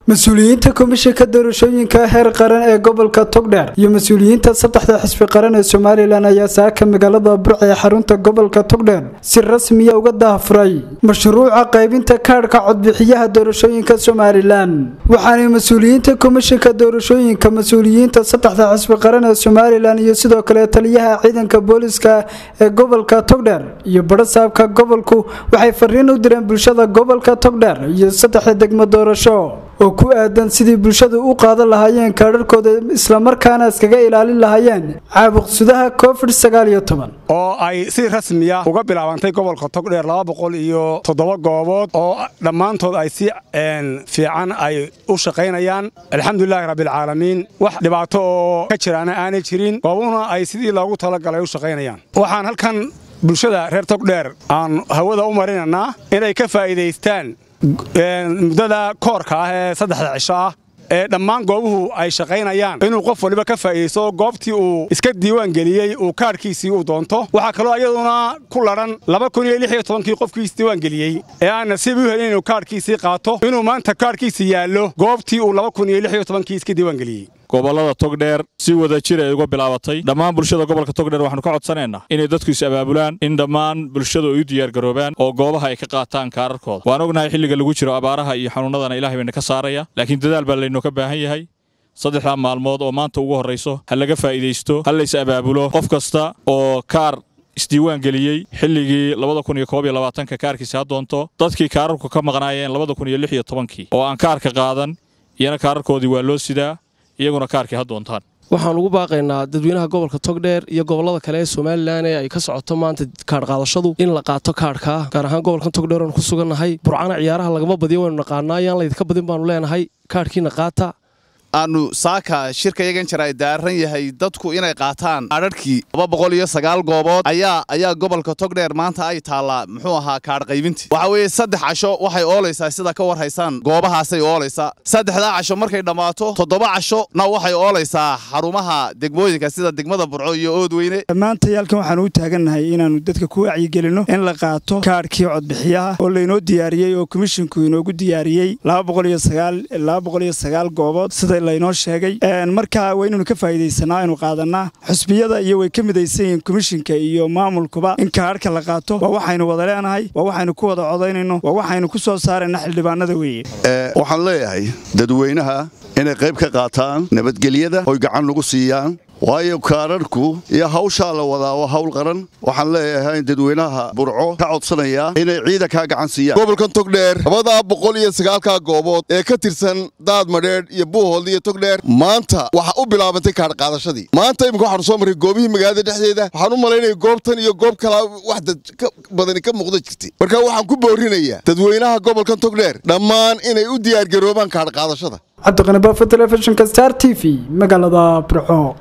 mas-uuliyiinta komishanka doorashooyinka heer qaran ee gobolka togdheer iyo mas-uuliyiinta saddexda xisbi qaran ee somalilan ayaa saaka magaalada burc ee xarunta gobolka togdheer si rasmiya uga daahfuray mashruuca qaybinta kaadhka codbixiyaha doorashooyinka somalilan waxaanay mas-uuliyiinta komishanka doorashooyinka mas-uuliyiinta saddexda xisbi qaran ee somalilan iyo sidoo kale taliyaha ciidanka booliska ee gobolka togdheer iyo barasaabka gobolku waxay fariin u direen bulshada gobolka togdheer iyo saddexda degmo doorasho oo ku aadan sidii bulshadu u qaadan lahaayeen kaadharkooda islamarkaana iskaga ilaalin lahaayeen caabuqsudaha covid oo ay si rasmiya uga bilaabantay gobolka togdheer laba boqol iyo toddoba goobood oo dhammaantood ay si fiican ay u shaqaynayaan alxamdulilaahi rabbialcaalamiin wax dhibaato oo ka jiraana aanay jirin goobuhuna ay sidii loogu talagalay u shaqaynayaan waxaan halkan bulshada reer togdheer aan hawada u marinaynaa inay ka faa'iidaystaan muddada koorka ah ee saddexda cisho ah ee dhammaan goobuhu ay shaqaynayaan inuu qof waliba ka faa'iidaysto goobtii uu iska diiwaan geliyey uu kaadhkiisii uu doonto waxaa kaloo iyaduna ku ladhan kii qofkii isdiiwaan geliyey ee aan nasiib u helin inuu kaadhkiisii qaato inuu maanta kaadhkiisii yaallo goobtii uu kii iska diiwaan geliyey gobollada togdheer si wada jir ay uga bilaabatay dhammaan bulshada gobolka togdheer waxaanu ka codsanaynaa inay dadku is abaabulaan in dhammaan bulshadu ay u diyaargaroobaan oo goobaha ay ka qaataan kaararkooda waan ognahay xilliga lagu jiro abaaraha iyo xanuunnadana ilahay bayna ka saaraya laakiin dadaal baa laynoo baahan yahay saddexdaa maalmood oo maanta ugu horrayso ha laga faa'iidaysto ha lays abaabulo qof kasta oo kaar isdiiwaan geliyey xilligii ka kaarkiisi ha doonto dadkii kaararku ka maqnaayeen kii oo aan kaarka qaadan iyana kaararkoodii waa loo sidaa iyaguna kaarkii ha doontaan waxaan ugu baaqaynaa dadweynaha gobolka togdheer iyo gobollada kale ee somalilan ee ay ka socoto maanta kaadhqaadashadu in la qaato kaadhkaa gaar ahaan gobolkan togdheer oon ku sugannahay burcana ciyaaraha lagama badiyo waynu naqaanaa yaan laydinka badin baanu leenahay kaadhkiina qaata aanu saaka shirka yagan jira ay daaran yahay dadku inay qaataan adharhkii laba boqol iyo sagaal goobood ayaa ayaa gobolka togdheer maanta ay taallaa muxuu ahaa kaadh qaybintii waxa weeye saddex casho waxay oolaysaa sida ka war haysaan goobahaasay oolaysaa saddexdaa casho markay dhammaato toddoba cashona waxay oolaysaa xarumaha degmooyinka sida degmada burco iyo oodweyne maanta yaalkan waxaanu u taagannahay inaannu dadka ku wacyigelinno in la qaato kaadhkii codbixiyaha oo laynoo diyaariyey oo komishinku inoogu diyaariyey goobood sida laynoo sheegay markaa waa inaynu ka faa'iidaysanaa aynu qaadanaa xusbiyada iyo way ka midaysan yihiin komishinka iyo maamulkuba in kaadhka la qaato waa waxaynu wada leenahay waa waxaynu ku wada codaynayno waa waxaynu ku soo saarayna xildhibaanada weeye waxaan leeyahay dadweynaha inay qayb ka qaataan nabadgelyada oy gacan lagu siiyaan waayo kaadharhku iyo hawshaa la wadaa waa hawl qaran waxaan leeyahay in dadweynaha burco ka codsanayaa inay ciidankaa gacan siiyaan gobolkan togdheer labadaa boqol iyo sagaalkaa goobood ee ka tirsan daad madheedh iyo buuhood iyo togdheer maanta waxa u bilaabantay kaadhqaadashadii maanta imika waxaanu soo marray goobihii magaalada dhexdeeda waxaan u malaynaya goobtan iyo goob kalaa wax dad ka badani ka muuqda jirtay marka waxaan ku boorinayaa dadweynaha gobolkan togdheer dhammaan inay u diyaargaroobaan kaadhqaadashada cabdiqani baafo telefishinka star t v magaalada burco